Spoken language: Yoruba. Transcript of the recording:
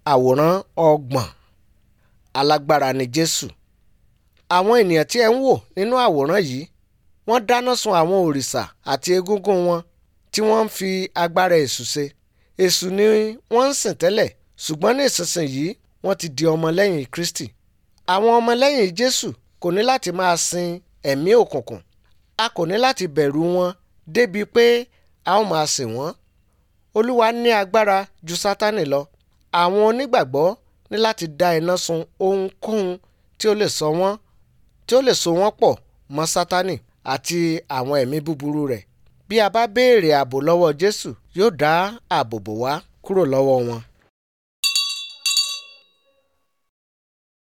àwòrán ọgbọ̀n alágbára ni jésù àwọn ènìyàn tí ẹ ń wò nínú àwòrán yìí wọ́n dáná sun àwọn òrìṣà àti egúngún wọn tí wọ́n ń fi agbára èṣù ṣe èṣù ni wọ́n ń sìn tẹ́lẹ̀ ṣùgbọ́n ní ìsinsìnyí wọ́n ti di ọmọlẹ́yìn kristi àwọn ọmọlẹ́yìn jésù kò ní láti máa sin ẹ̀mí òkùnkùn a kò ní láti bẹ̀rù wọn débi pé a ó máa sìn wọ́n olúwa ní agbára ju sátánì lọ àwọn onígbàgbọ́ ní láti dá iná sun ohunkóhun tí ó lè sọ wọ́n tí ó lè so wọ́n pọ̀ mọ́ sátánì àti àwọn ẹ̀mí búburú rẹ̀ bí a bá béèrè ààbò lọ́wọ́ jésù yóò dá ààbò bò wá kúrò lọ́wọ́ wọn